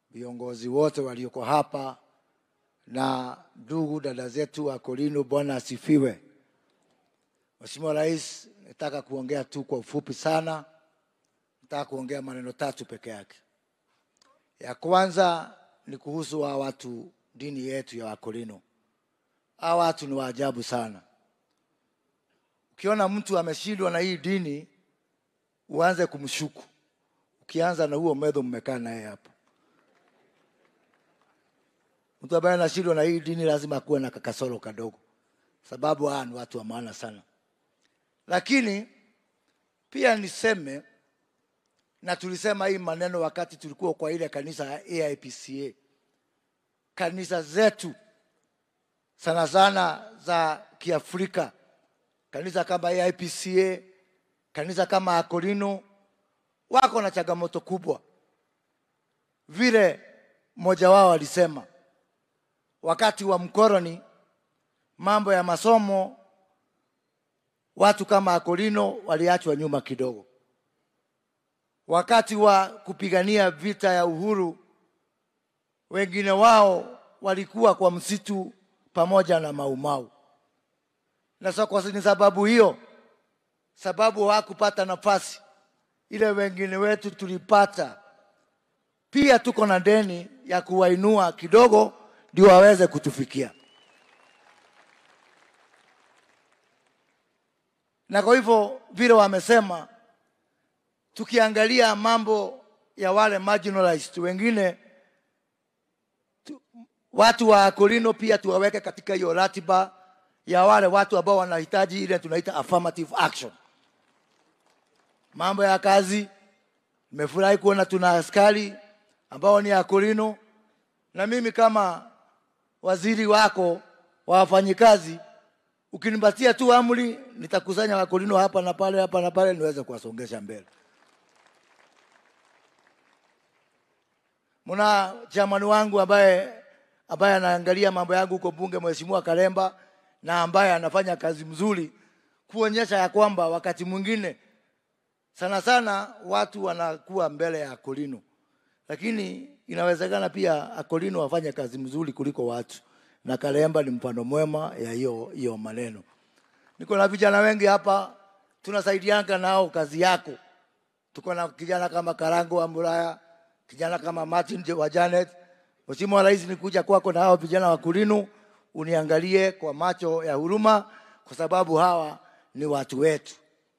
viongozi wote walioko hapa na ndugu dada zetu wa Kolino, Bwana asifiwe. Mheshimiwa Rais, nataka kuongea tu kwa ufupi sana. Nataka kuongea maneno tatu peke yake. Ya kwanza ni kuhusu hawa watu, dini yetu ya Wakolino. Hawa watu ni waajabu sana. Ukiona mtu ameshindwa na hii dini, uanze kumshuku. Ukianza na huo medho mmekaa naye hapo. Mtu ambaye anashindwa na hii dini lazima akuwe na kakasoro kadogo, sababu hawa ni watu wa maana sana. Lakini pia niseme na tulisema hii maneno wakati tulikuwa kwa ile kanisa ya AIPCA, kanisa zetu sana sana za Kiafrika, kanisa kama AIPCA, kanisa kama Akolino wako na changamoto kubwa. Vile mmoja wao alisema wakati wa mkoroni, mambo ya masomo, watu kama Akolino waliachwa nyuma kidogo. Wakati wa kupigania vita ya uhuru, wengine wao walikuwa kwa msitu pamoja na Maumau, na so kwa ni sababu hiyo, sababu hawakupata nafasi ile wengine wetu tulipata. Pia tuko na deni ya kuwainua kidogo ndio waweze kutufikia. Na kwa hivyo vile wamesema, tukiangalia mambo ya wale marginalized wengine tu, watu wa Kolino pia tuwaweke katika hiyo ratiba ya wale watu ambao wanahitaji ile tunaita affirmative action. Mambo ya kazi, nimefurahi kuona tuna askari ambao ni Akolino, na mimi kama waziri wako wa wafanyikazi, ukinipatia tu amri, nitakusanya Wakolino hapa na pale, hapa na pale, niweze kuwasongesha mbele. Muna chamani wangu ambaye ambaye anaangalia mambo yangu huko bunge, Mheshimiwa Kalemba, na ambaye anafanya kazi mzuri kuonyesha ya kwamba wakati mwingine sana sana watu wanakuwa mbele ya Akolino, lakini inawezekana pia Akolino wafanye kazi mzuri kuliko watu, na Kalemba ni mfano mwema ya hiyo hiyo maneno. Niko na vijana wengi hapa, tunasaidianga nao kazi yako. Tuko na kijana kama Karango wa Muraya, kijana kama Martin wa Janet. Mheshimiwa Rais, nikuja kwako na hao vijana wa Kulinu, uniangalie kwa macho ya huruma, kwa sababu hawa ni watu wetu.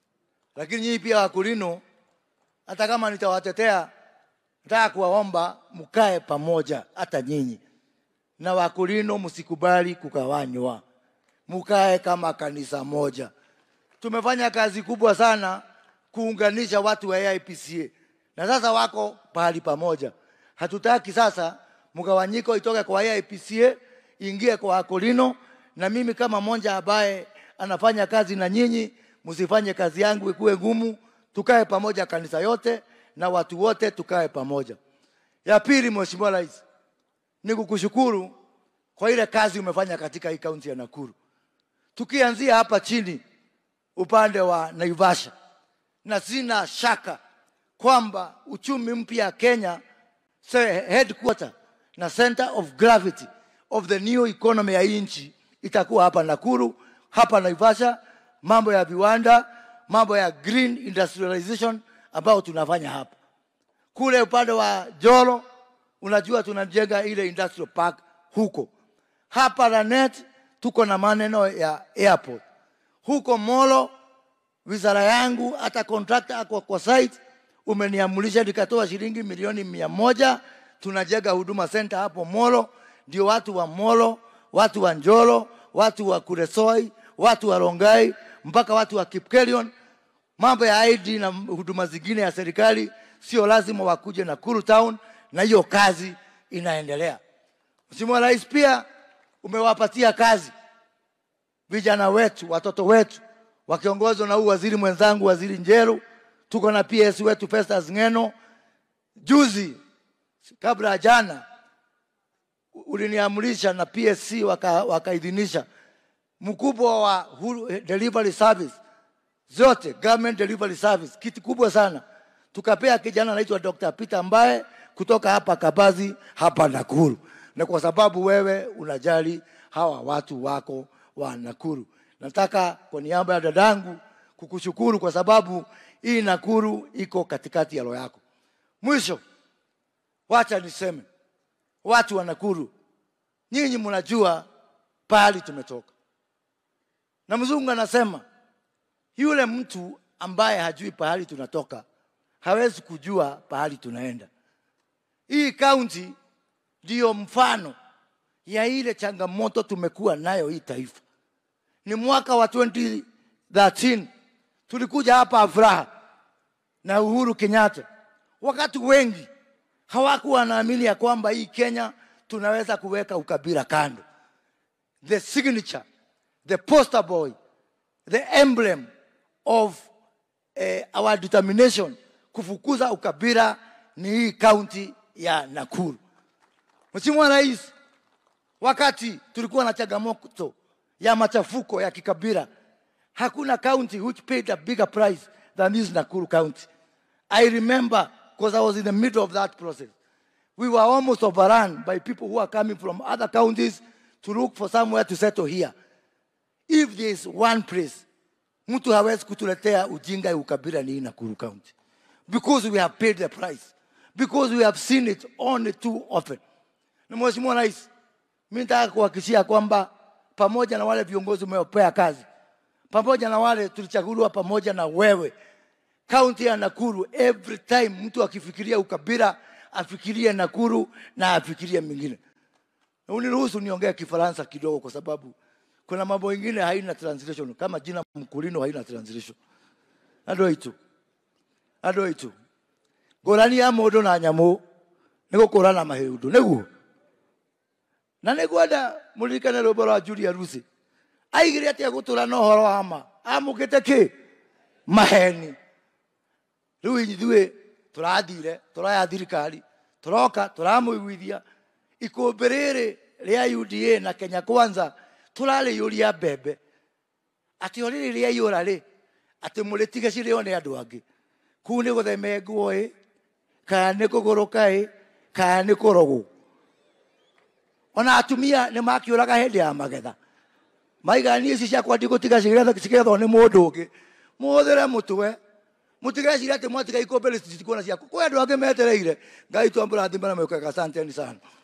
Lakini nyinyi pia Wakulinu, hata kama nitawatetea, nataka kuwaomba mkae pamoja, hata nyinyi na Wakulinu, msikubali kugawanywa, mkae kama kanisa moja. Tumefanya kazi kubwa sana kuunganisha watu wa AIPCA na sasa wako pahali pamoja. Hatutaki sasa mgawanyiko itoke kwa AIPCA ingie kwa Akolino, na mimi kama mmoja ambaye anafanya kazi na nyinyi, msifanye kazi yangu ikuwe ngumu. Tukae pamoja, kanisa yote na watu wote tukae pamoja. Ya pili, Mheshimiwa Rais, ni kukushukuru kwa ile kazi umefanya katika hii kaunti ya Nakuru, tukianzia hapa chini upande wa Naivasha, na sina shaka kwamba uchumi mpya Kenya say headquarter na center of gravity of the new economy ya nchi itakuwa hapa Nakuru, hapa Naivasha. Mambo ya viwanda, mambo ya green industrialization ambao tunafanya hapa. Kule upande wa Jolo, unajua tunajenga ile industrial park huko. Hapa Lanet tuko na maneno ya airport. Huko Molo, wizara yangu hata contractor ako kwa site umeniamulisha nikatoa shilingi milioni mia moja tunajenga huduma center hapo Molo, ndio watu wa Molo, watu wa Njolo, watu wa Kuresoi, watu wa Rongai mpaka watu wa Kipkelion. Mambo ya ID na huduma zingine ya serikali sio lazima wakuje Nakuru town, na hiyo kazi inaendelea. Mheshimiwa Rais, pia umewapatia kazi vijana wetu, watoto wetu wakiongozwa na huu waziri mwenzangu, waziri Njeru. Tuko na PS wetu Festus Ngeno. Juzi kabla ya jana uliniamrisha na PSC waka- wakaidhinisha mkubwa wa huru- delivery service zote, government delivery service, kitu kubwa sana tukapea kijana anaitwa Dr. Peter ambaye kutoka hapa Kabazi hapa Nakuru, na kwa sababu wewe unajali hawa watu wako wa Nakuru. Nataka kwa niaba ya dadangu kukushukuru kwa sababu hii Nakuru iko katikati ya roho yako. Mwisho, wacha niseme, watu wa Nakuru, nyinyi mnajua pahali tumetoka, na mzungu anasema yule mtu ambaye hajui pahali tunatoka hawezi kujua pahali tunaenda. Hii kaunti ndiyo mfano ya ile changamoto tumekuwa nayo hii taifa. Ni mwaka wa 2013 tulikuja hapa Afraha na Uhuru Kenyatta, wakati wengi hawakuwa wanaamini ya kwamba hii Kenya tunaweza kuweka ukabila kando. The signature, the poster boy, the emblem of eh, our determination kufukuza ukabila ni hii kaunti ya Nakuru. Mheshimiwa Rais, wakati tulikuwa na changamoto ya machafuko ya kikabila, hakuna county which paid a bigger price than this Nakuru county. I remember because I was in the middle of that process. We were almost overrun by people who are coming from other counties to look for somewhere to settle here. If there is one place mtu hawezi kutuletea ujinga ya ukabila ni hii Nakuru County because we have paid the price because we have seen it only too often. Na Mheshimiwa Rais, mimi nataka kuhakikishia kwamba pamoja na wale viongozi umewapea kazi, pamoja na wale tulichaguliwa pamoja na wewe, kaunti ya Nakuru, every time mtu akifikiria ukabila afikirie Nakuru na afikirie mingine. Na uniruhusu niongee Kifaransa kidogo, kwa sababu kuna mambo mengine haina translation, kama jina Mkulino haina translation. Andå aitå andå aitå ngårani ya må ndå na nyamå nä gå kå rana mahä ndå nä guo na nä ngwenda må ririkane rwä mbo rwa Julia Rusi aigä re atä a gå tå ra na å horo wa ma amå kä te kä maheni rä u ithuä tå rathire tå raya thirikari tå roka tå ramå iguithia ikå mbä rä rä rä a UDA na Kenya Kwanza tå rarä yå ria mbembe atä o rä rä rä aiyå ra rä atä må rä tige cirä o nä andå angä kuu nä gå themengwo ä kana nä kå gå rå ka ä kana nä kå rogwo ona atumia nä makä å raga hä ndä ya magetha maigania ici ciakwa ndigå tiga cigethwo nä må ndå å ngä må hå thä re må twe må tigecire atä mwatiga ikå mbä rä citikuona ciaku kwä andå angä metereire ngai twambå rathimana mä å kaga santeni sana